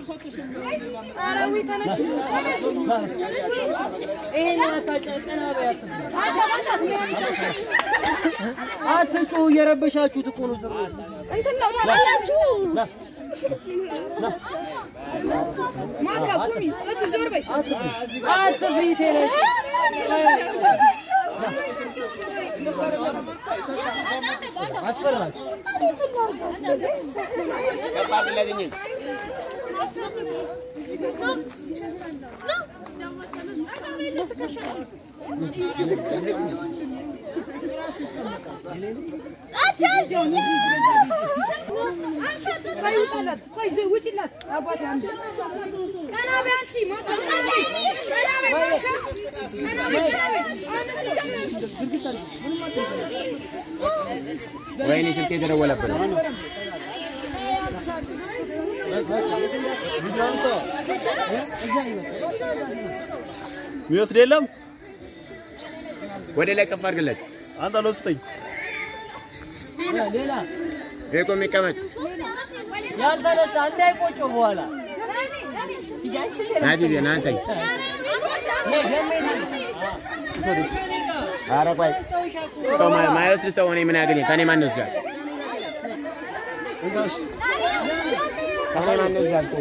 አረዊ ተነሽ ይሄን አታጨቀና በያት አትጩሁ፣ እየረበሻችሁት እኮ ነው። ዝም በሉ። እንትን ነው ታላላችሁ ማካ ቁሚ እቱ ዞር በይ አትፍሪ ተነሽ። አስፈራች ውጭላት ቆይ ዞ ውጭላት አባቴ አንቺ ቀና በይ አንቺ ማካ ቀና በይ ማካ ቀና በይ ቀና በይ ወይኔ ስልክ የተደወለብን የሚወስድ የለም። ወደ ላይ ከፍ አድርግለት። አንተ አልወስደኝ። ሌላ ይሄ እኮ የሚቀመጥ ያልተነሳ እንዳይቆጨው በኋላ ናቲ ና አንተ ነይ ገሜ ኧረ ቆይ ሰው ማ- ማይወስድ ሰው እኔ ምን ያገኘ ከኔ ማን ይወስዳል? ከኔ ማን ይወስዳል? ተው።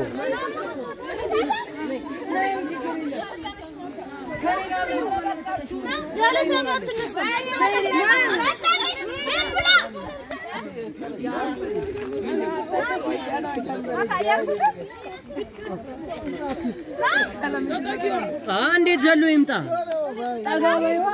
እንዴት ዘሎ ይምጣ? ጠጋ በይዋ።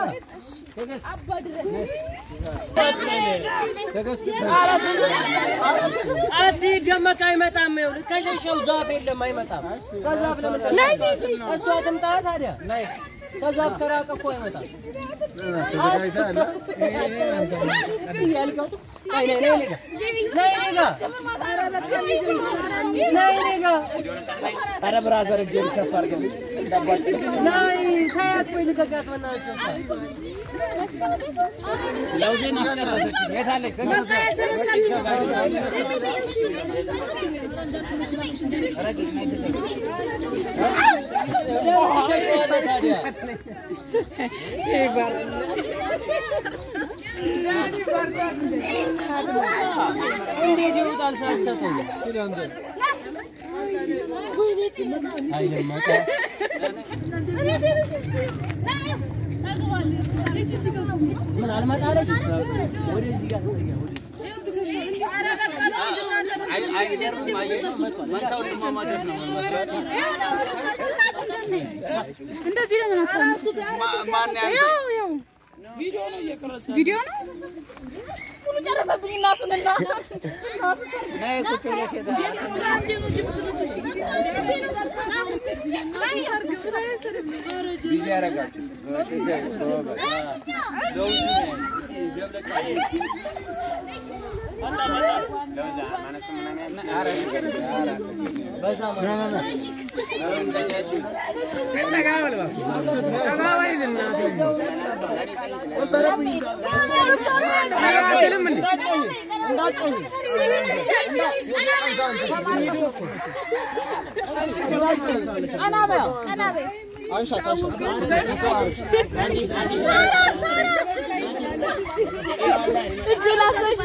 አትሂድ፣ ደመቀ አይመጣም። ይኸውልህ ከሸሸው ዛፍ የለም አይመጣም። ከዛፍ ለምን እሷ ትምጣ ታዲያ። ከዛፍ ከራቀ እኮ አይመጣም። ያልከው ነይ ነይ ነይ ጋ ነይ ነይ ጋ ነይ ነይ ጋ ኧረ ብራዘር እጄን ከፍ አድርግልኝ። ነይ ታያት ቆይ ልቀቃት በእናትህ። ለውዜን አስጨረሰችኝ። የት አለች? ለምን ትሸሸዋለህ ታዲያ? እንዴት ይወጣል ሳትሰጠው? አይደመቀ ምን አልመጣለች? ወደዚህ ጋር እንደዚህ ነው ምን ያው ያው ቪዲዮ ነው ሁሉ ጨረሰብኝ እናቱንና ጊዜ ያደርጋችሁ። እጅ ላሰች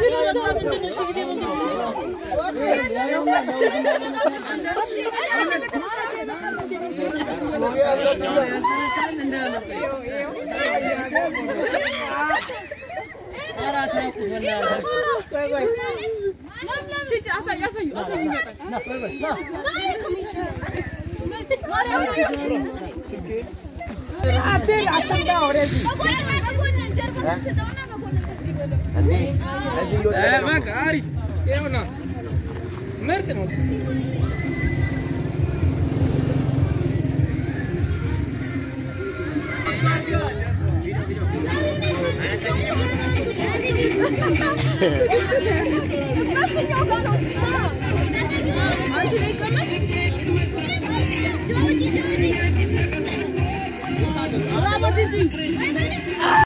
ነው